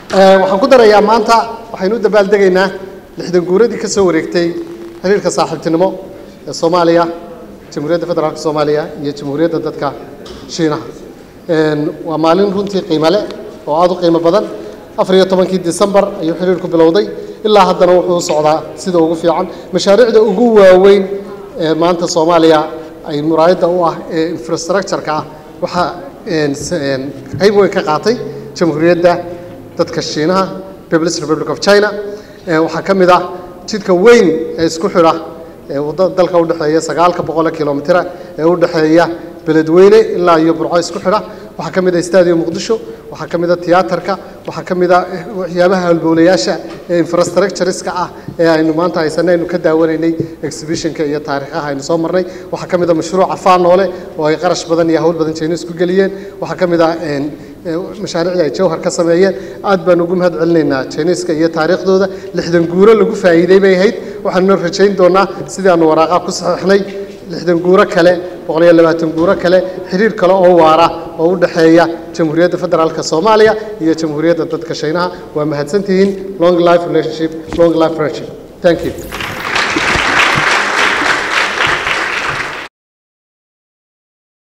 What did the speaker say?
waxaan ku darayaa maanta waxaynu u dabaaldegaynaa lixdan guuradii ka soo wareegtay xiriirka saaxiibtinimo ee soomaaliya jamhuuriyadda federaalk soomaaliya iyo jamhuuriyadda dadka shiinaha waa maalin runtii qiimo leh oo aada u qiimo badan afar iyo tobankii disembar ayuu xiriirku bilowday ilaa haddana wuxuu u socdaa sida ugu fiican mashaariicda ugu waaweyn ee maanta soomaaliya ay muraayadda u ah ee infrastructure-ka ah waxaa qayb weyn ka qaatay jamhuuriyadda dadka shiinaha peoples republic of china waxaa ka mid ah jidka weyn ee isku xidha ee wadda dalka u dhexeeya sagaalka boqole kilomitira ee u dhexeeya beledweyne ilaa iyo burco isku xidha waxaa ka mid ah stadium muqdisho waxaa ka mid ah tiyaatarka waxaa ka mid ah waxyaabaha halbowlayaasha ee infrastructureska ah ee aynu maanta haysanay aynu ka daawanaynay exhibitionka iyo taariikhaha aynu soo marnay waxaa ka mid ah mashruuca faanoole oo ay qarash badan iyo hawl badan jeynis ku geliyeen waxaa ka mid ah mashaariicda ay jawhar ka sameeyeen aad baan ugu mahad celinaynaa jeyniska iyo taariikhdooda lixdan guuro lagu faa'iiday bay ahayd waxaanuna rajayn doonaa sidii aanu waraaqaa ku saxiixnay lixdan guuro kale boqol iyo labaatan guuro kale xiriir kale oo waara oo u dhexeeya jamhuuriyadda federaalka soomaaliya iyo jamhuuriyadda dadka shiinaha waa mahadsantihiin long life relationship long life friendship thank you